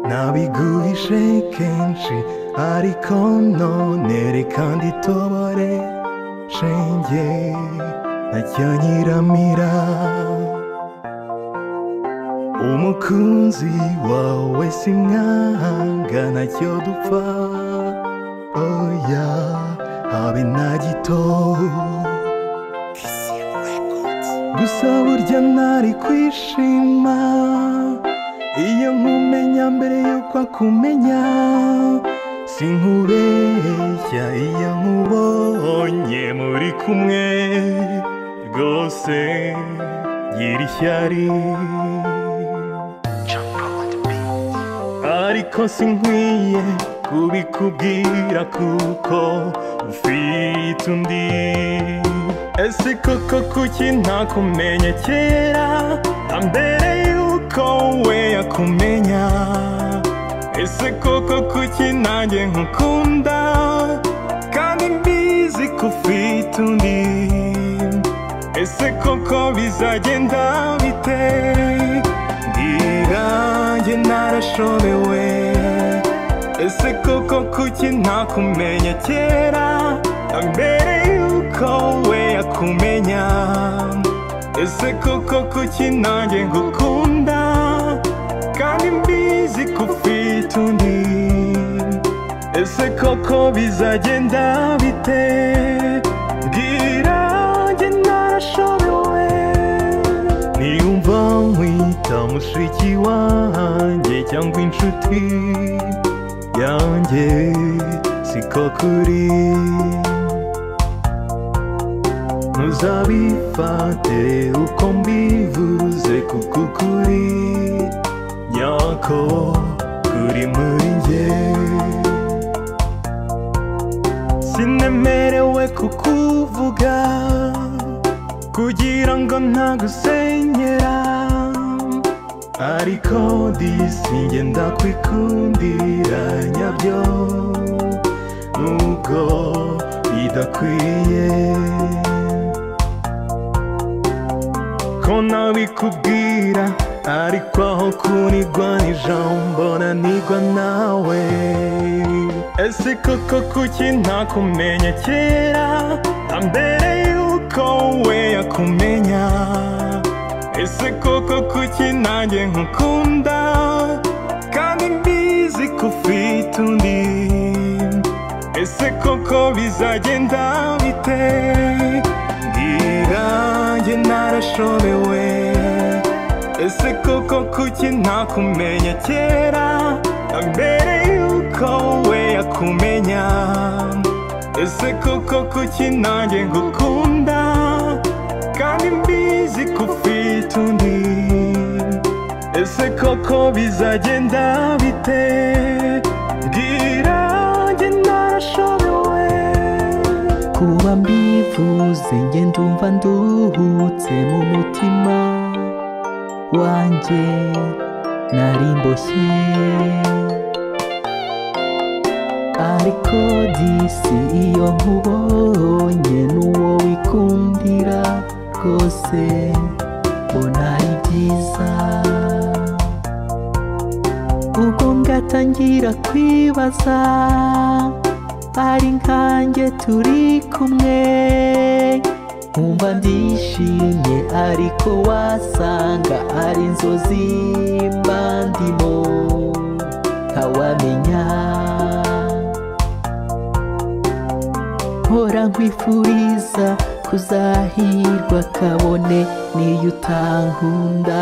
なびぐい政権しありこの練り勘でとわれせんげなきゃにらみら重くんじはおえしががなきょどぱおやあべなじと gusaburya burya ntari kwishima iyo nkumenya mbere yuko akumenya si nkubeshya iyo nkubonye muri kumwe rwose gira ishyari ariko sinkwiye kubikubwira kuko ufite undi ese koko kuki ntakumenye kera na mbere yuko we yakumenya ese koko kuki nanjye nkukunda kandi mbizi ko ufite undi ese koko bizagenda bite mbwira njye narashobewe ese koko kuki ntakumenya kera na mbere yuko we akumenya ese koko kuki nanjye ngukunda kandi mbizi ko ufite undi ese koko bizagenda bite mbwira njye narashobewe niyumva nkwita mushiki wanjye cyangwa inshuti yanjye siko kuri ntuzabifate uko mbivuze kuko ukuri nyako kuri muri njye sinemerewe kukuvuga kugira ngo ntagusenyera ariko disinge ndakwikundira nyabyo nubwo bidakwiye ko nabikubwira ariko aho kunigwa n'ijambo nanigwa nawe ese koko kuki ntakumenya kera na mbere yuko we yakumenya ese koko kuki nanjye nkukunda kandi mbizi ko ufite undi ese koko bizagenda bite mbwira njye narashobewe ese koko kuki ntakumenya kera na mbere yuko we akumenya ese koko kuki nanjye ngukunda kandi mbizi ko ufite undi ese koko bizagenda bite mbwira njye narashobewe kuba mbivuze nge ndumva nduhutse mu mutima wanjye nari mboshye ariko disi iyo nkubonye n'uwo wikundira rwose mbona ari byiza ubwo ngatangira kwibaza ari nkanjye turi kumwe nkumva ndishimye ariko wasanga ari inzozi mba ndimo ntawamenya mpora nkwifuriza kuzahirwa kabone niyo utankunda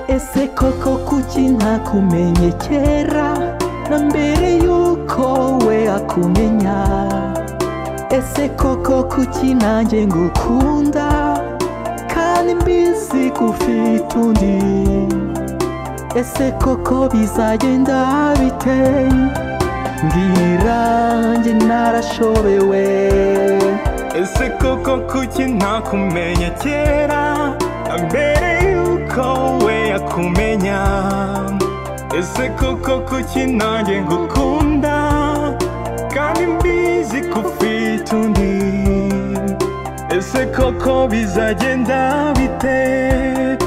ese koko kuki ntakumenye kera na mbere yuko we akumenya ese koko kuki nanjye ngukunda kandi mbizi ko ufite undi ese koko bizagenda bite mbwira njye narashobewe ese koko kuki ntakumenya kera na mbere yuko we akumenya ese koko kuki nanjye ngukunda kandi mbizi ko ufite undi ese koko bizagenda bite